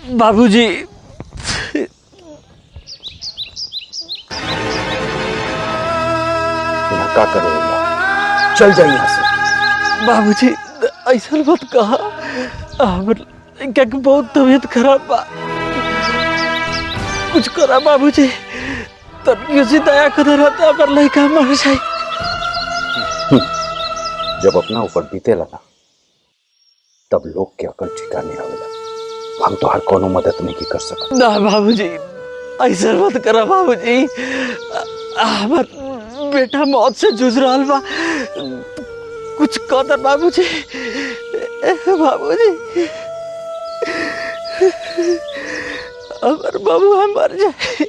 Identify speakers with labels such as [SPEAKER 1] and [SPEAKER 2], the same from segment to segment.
[SPEAKER 1] बाबूजी
[SPEAKER 2] ना का करेगा चल जाइए यहाँ से
[SPEAKER 1] बाबूजी ऐसा मत कहा हमर क्या कि बहुत तबीयत खराब बा कुछ करा बाबूजी तनियो से दया कर रहता हमर लड़का मर जाए
[SPEAKER 2] जब अपना ऊपर बीते लगा तब लोग के अकल ठिकाने आवेला हम तो हर कोनो मदद नहीं की कर सकत
[SPEAKER 1] ना बाबूजी ऐसा मत करा बाबूजी आ- हमर बेटा मौत से जूझ रहा बा कुछ कदर बाबूजी बाबूजी हमर बबुआ मर जाए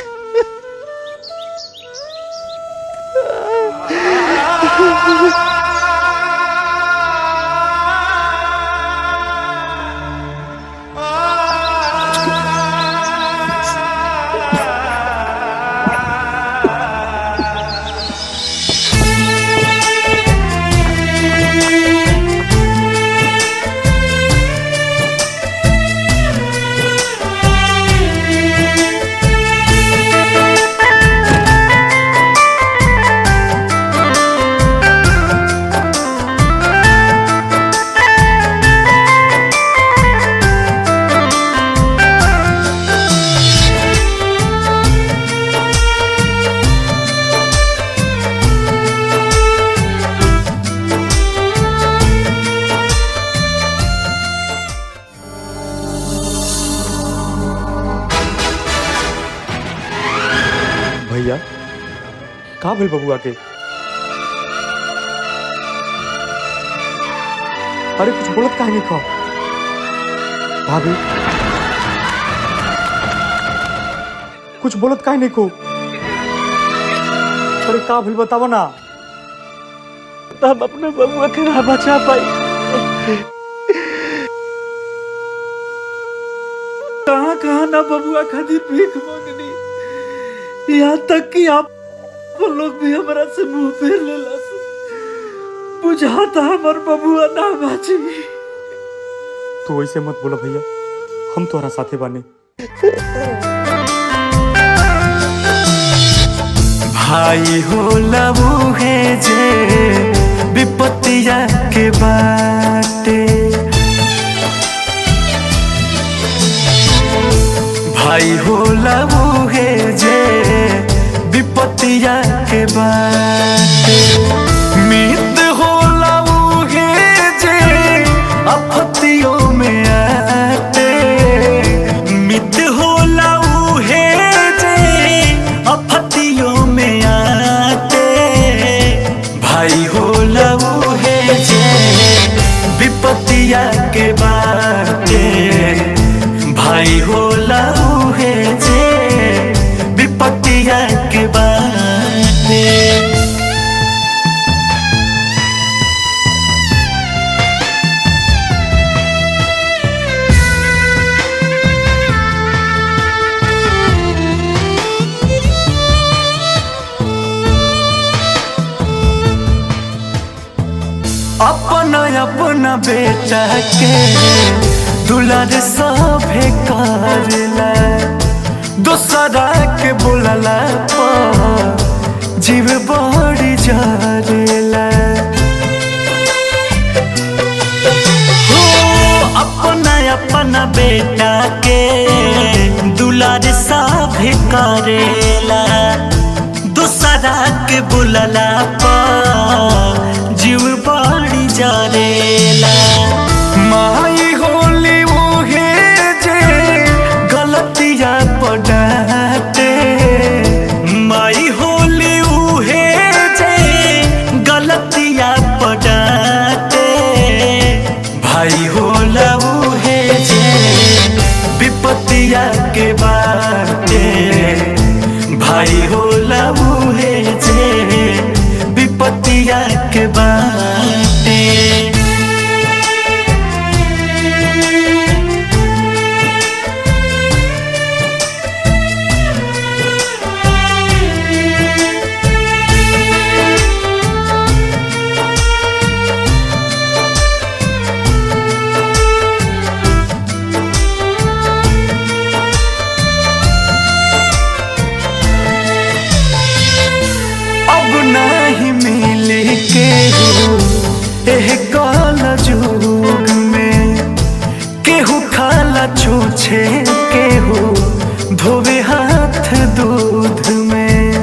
[SPEAKER 3] भैया का भेल बबुआ के अरे कुछ बोलत काहे नहीं खा भाभी कुछ बोलत काहे नहीं को अरे का भेल बतावो ना
[SPEAKER 1] हम अपने बबुआ के ना बचा पाई कहाँ कहाँ ना बबुआ खातिर भीख मांगनी यहाँ तक कि आप वो लोग भी हमारा से मुंह फेर लेला बुझाता हमार बबुआ ना बाची
[SPEAKER 3] तू ऐसे मत बोला भैया हम तोहरा साथे बाने
[SPEAKER 4] भाई हो लबू है जे विपत्तिया के बाटे भाई हो लबू है जे विपत्तिया के बाटे मित हो लबू है जे आपत्तियों में आते मित हो लबू है जे आपत्तियों में आते भाई हो लबू है जे विपत्तिया के बाटे भाई हो लबू है जे विपत्तिया के बाटे अपना अपना बेटा के दुलार सभे करला दोसरा के बोलला पर जीव बड़ी जरेला हो अपना अपना बेटा के दुलार सभे करेला दूसरा के बुलला पर जीव बड़ी जरेला माई होली मुहे जे गलतिया पड़ाते माई होली उहे जे गलतिया पड़ाते भाई होला उहे जे विपत्तिया के बाटे भाई होला उहे जे विपत्तिया के बाटे एह काल जुग में केहू खाला छूछे केहू धोवे हाथ दूध में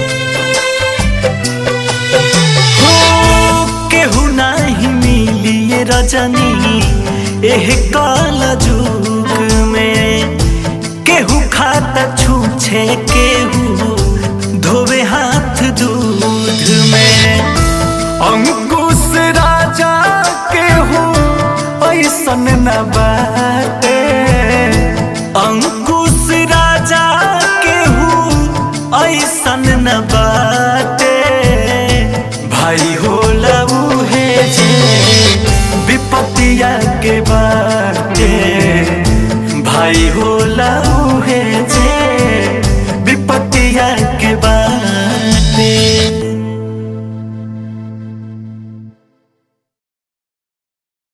[SPEAKER 4] हो केहू नाही मिली ये रजनी एह काल जुग में केहू खाता छूछे केहू धोवे हाथ दूध में अंकुश राजा केहू ऐसन न बा